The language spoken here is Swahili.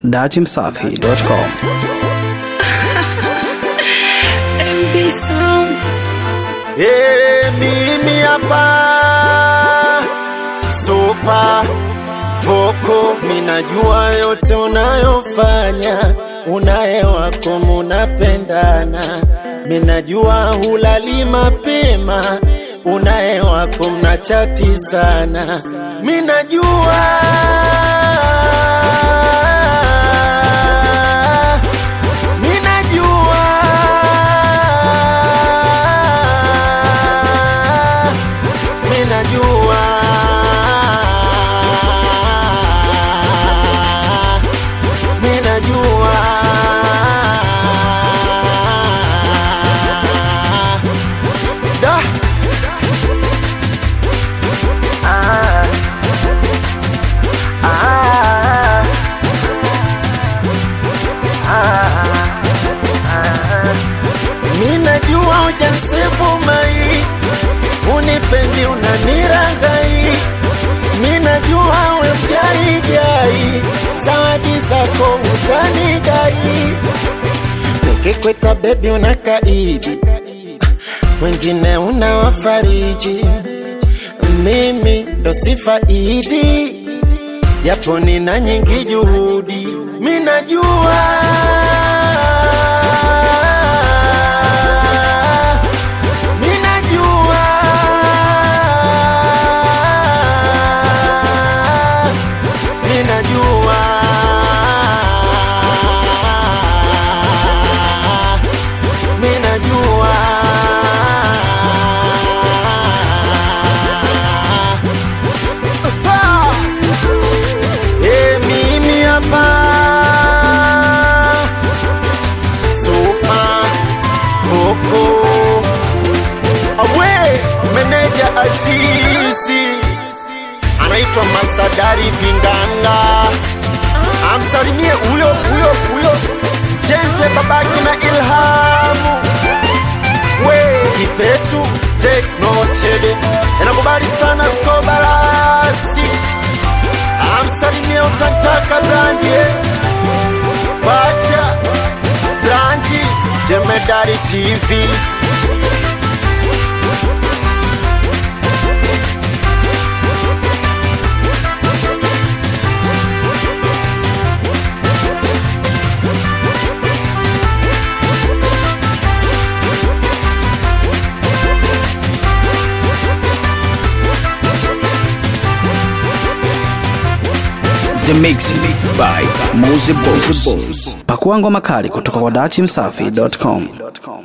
datimsafi.com. MB Sound. Hey, mimi hapa Super Voko, minajua yote unayofanya, unaye wako munapendana, minajua hulali mapema, unaye wako mnachati sana, minajua minajua minajua minajua da minajua ujansifu mai unipendi unaniragai minajua we mgaigai zawadi zako utanidai nikikweta bebi unakaidi wengine unawafariji mimi ndo sifaidi japo nina nyingi juhudi minajua minajua minajua minajua Eh, mimi hapa Super Voko awe meneja Azizi anaitwa Masadari Vinganga, amsalimie huyo huyo huyo Chenche babaki na Ilhamu we Kipetu Tekno Chede anakubali sana Skobarasi, amsalimie utantaka Brandie Bacha Brandi Jemedari TV The Mix by Mose Boss. Pakua ngoma kali kutoka kwa datimsafi.com.